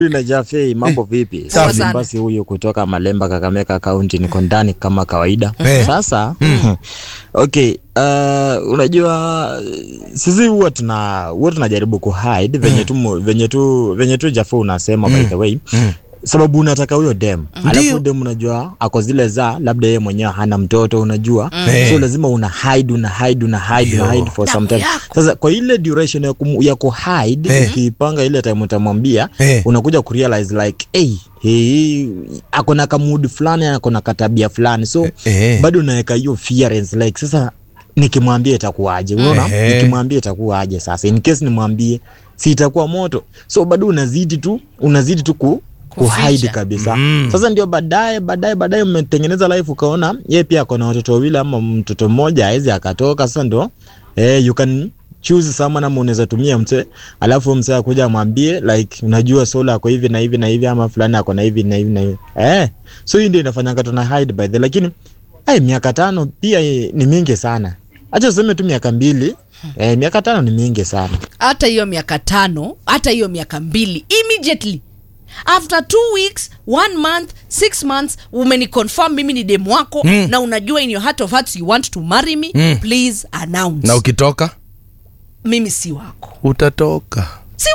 na Jafei, mambo vipi? Safi. Safi. Basi huyu kutoka Malemba, Kakamega County, niko ndani kama kawaida. Eh. Sasa okay, uh, unajua sisi huwa tuna huwa tunajaribu kuhide venye tu mu- venye tu venye tu Jafei unasema by the way sababu unataka huyo dem Ndio. alafu dem unajua ako zile za labda yeye mwenyewe hana mtoto unajua Eh. so lazima una hide una hide una hide una Ndio. hide for Damu some time yako. sasa kwa ile duration ya, kum, ya kuhide Eh. ukipanga ile time utamwambia Eh. unakuja kurealize like hey, hey, akona kamudi fulani akona katabia fulani so Eh. bado unaweka hiyo fearance like sasa nikimwambia itakuwaje unaona Eh. nikimwambia itakuwaje sasa in case nimwambie si itakuwa moto so bado unazidi tu unazidi tu ku kuhide Kuficha. kabisa Mm. sasa ndio baadaye baadaye baadaye mmetengeneza life ukaona ye pia akona watoto wawili ama mtoto mmoja awezi akatoka sasa ndo eh, you can choose someone ama unaweza tumia mse alafu mse akuja amwambie like unajua sola ako hivi na hivi na hivi ama fulani ako na hivi na hivi na hivi eh so hii ndio inafanyanga tuna hide by the lakini ai miaka tano pia eh, ni mingi sana acha useme tu miaka mbili eh, miaka tano ni mingi sana hata hiyo miaka tano hata hiyo miaka mbili immediately after two weeks one month six months umeniconfirm mimi ni demu wako Mm. na unajua in your heart of hearts you want to marry me Mm. please announce na ukitoka mimi si wako utatoka